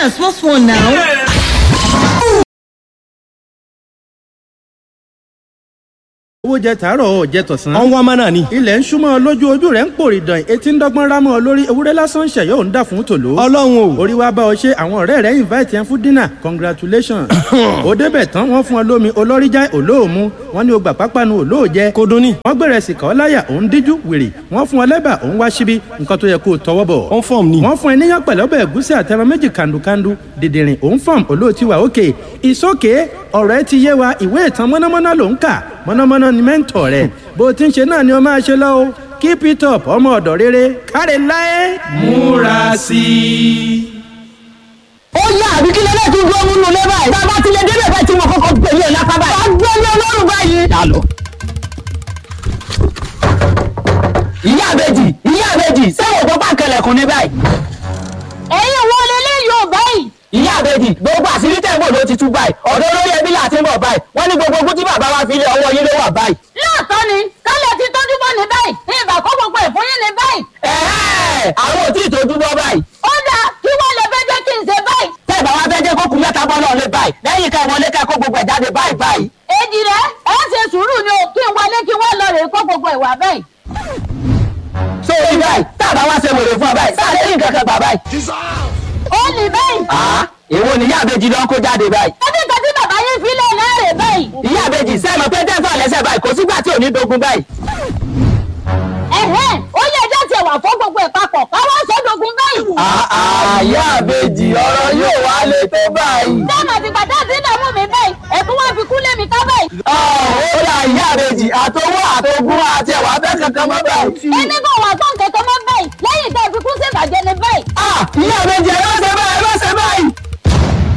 and small small now. owó jẹ tàárọ̀ ọ̀ jẹ tọ̀sán. ọ̀n wá mánà ni. ilẹ̀ ń súnmọ́ ọ lójú ojú rẹ̀ ń pòrì dàn etí ń dọ́gbọ́n rámọ́ ọ lórí ewúrẹ́ lásán ṣẹ̀yọ́ ò ń dà fún tòló. ọlọ́run o. orí wa bá ọ ṣe àwọn ọ̀rẹ́ rẹ̀ invite yẹn fún dinner congratulations. ó débẹ̀ tán wọ́n fún ọ lómi olórí já olóòmu wọ́n ní o gbà pápánu olóòjẹ. kò dún ní. wọ́n gbèrè sìkà ọ́ láyà òun díjú wèrè wọ́n fún ọ lẹ́bà òun wá síbi nǹkan tó yẹ kó o tọwọ́ bọ̀. on form ni. wọ́n fún ẹ níyàn pẹ̀lú ọbẹ̀ ẹ̀gúsí àtẹran méjì kàndùkàndù dìdìrìn òun fọ́ọ̀m olóòtí wa òkè ìsókè ọ̀rọ̀ ẹ ti yé wa ìwé ìtàn mọ́nàmọ́ná ló ń kà mọ́nàmọ́ná ni mẹ́ńtọ̀ rẹ̀ bó o ti ń ṣe náà ni o máa ṣe lọ́wọ́ keep it up ọmọ ọ̀dọ̀ rere káre láé. múra sí i. ó yá àbí kí lélẹ́ tún gbọ́ múnú lé báyìí. bàbá ti lè débẹ̀ báyìí tí mo kọ́kọ́ gbẹ̀lú ẹ̀ lápá báyìí. wàá gbọ́ ní ọlọ́run báyìí. dà lọ. ìyá àbèjì ìyá àbèjì sẹ́wọ̀n tó bá kẹlẹ̀kùn ní báyìí. ẹ̀yin wo lélẹ́ yóò báyìí. ìyá àbèjì gbogbo àṣírí tẹ̀gbọ́n ló ti tú báyìí ọ̀dọ́ olórí ẹbí láti ń bọ̀ báyìí wọ́n ní gbogbo ogún tí bàbá wa fi lé ọwọ́ yín ló wà báyìí. lóòótọ́ ni kálẹ̀ ti tọ́jú bọ́ ní báyìí ní ìgbà kó gbogbo ẹ̀ fún yín ní báyìí. ẹ̀ẹ́ àwọn ò tí ì tójú bọ́ báyìí. ó dáa kí wọ́n lè fẹ́ jẹ́ kí n ṣe báyìí. tẹ́ ẹ̀ bá wá fẹ́ jẹ́ kó kú mẹ́ta bọ́ náà lé báyìí lẹ́yìn ká ìwọlé ká kó gbogbo ẹ̀ jáde báyìí báyìí. èjì rẹ ẹ ṣe sùúrù ni o kí n wọlé kí wọ́n lọ rè kó gbogbo ìwà báyìí. so orí báyìí tá a bá wá ṣe wèrè fún ọ báyìí sáà lẹ́yìn kankan gbà báyìí. ó ní báyìí. àá èwo ni ìyá àbèjì lọ ń kó jáde báyìí. ẹbí kan tí bàbá yín fi lẹ̀ náà rè báyìí. ìyá àbèjì sẹ́ẹ̀mọ̀ pé tẹ́fà lẹ́sẹ̀ báyìí kò sígbà tí ò ní dogun báyìí. ẹ̀hẹ́n ó yẹ ẹjẹ́ tiẹ̀ wà fún gbogbo ẹ̀ papọ̀ káwá sọ́dọ̀gùn báyìí. ìyá àbèjì ọ̀rọ̀ yóò wá lé tó báyìí. dáàmú àti gbàdá àti ìdààmú mi báyìí ẹ̀kún wá fi kú lé mi ká báyìí. ó ra ìyá àbèjì àtọwọ́ àtọgún àti ẹ̀wà fẹ́ kankan mọ́ báyìí. ẹni kò wà tó nǹkan kan mọ́ báyìí lẹ́yìn tó fi kú sí ìbàjẹ́ ni báyìí. ìyá àbèjì